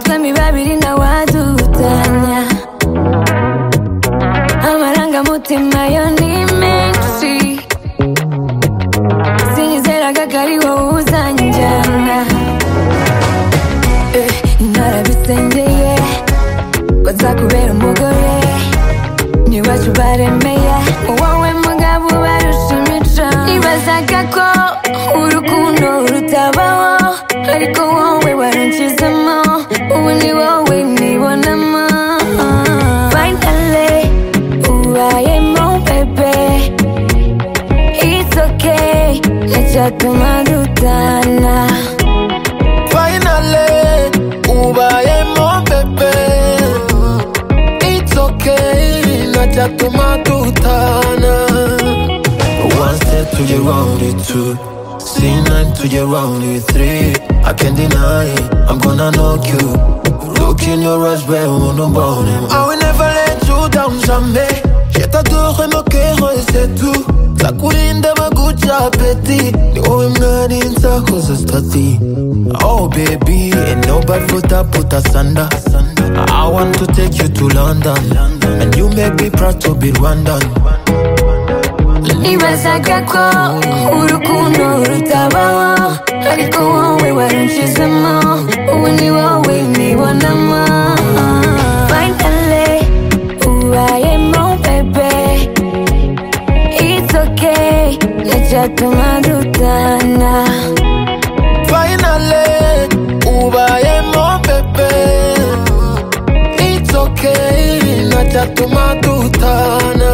babiri n'awadutanya amarangamutima yo ni menshi sinizeraga ko ari wowe uzanjyana Eh, narabisengeye ko nzakubera umugore n'iwacu baremeye wowe mugabo ubarusha imico nibazaga ko urukundo rutabaho ariko wowe waruncizemo ubu ni wowe nibonamo finally ubayemo bebe it's okay nticyatuma dutana Finally, ubayemo bebe It's okay, ntacyatuma dutana One step to get round it two C9 to get round it three I can't deny it, I'm gonna knock you Look in your eyes, where on the bottom I will never let you down, jamais Je t'adorerai, mon cœur, et c'est tout Za kurinda maguca apeti Ni wowe mwarinza koza stati Oh baby, ain't nobody for that put us under I want to take you to London And you make me proud to be Rwandan Nibazaga ko urukundo rutabaho Ariko wowe warunshizemo Ubu ni wowe nibonamo Finally ubayemo bebe It's okay Nticyatuma dutana Finally, ubayemo bebe It's okay, ntacyatuma dutana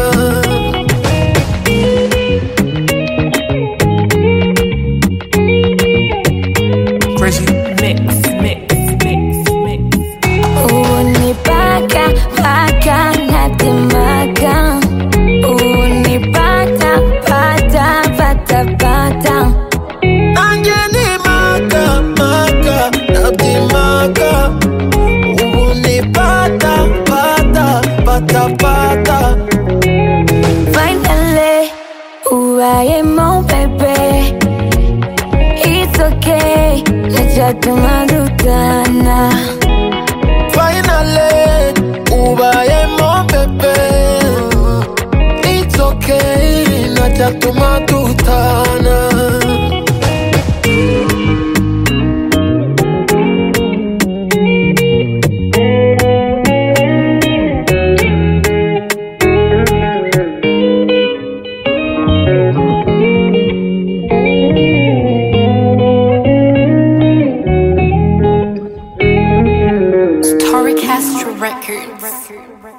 Crazy mix, mix, mix, mix. Ubu ni paka paka natemaga Ubu ni pata pata pata pata nanjye ni maka maka ndabyimaga ubu ni pata pata pata pata Finally, ubayemo bebe It's okay, nticyatuma dutana finally ubayemo bebe it's okay ntacyatuma dutana Tori Castro Records.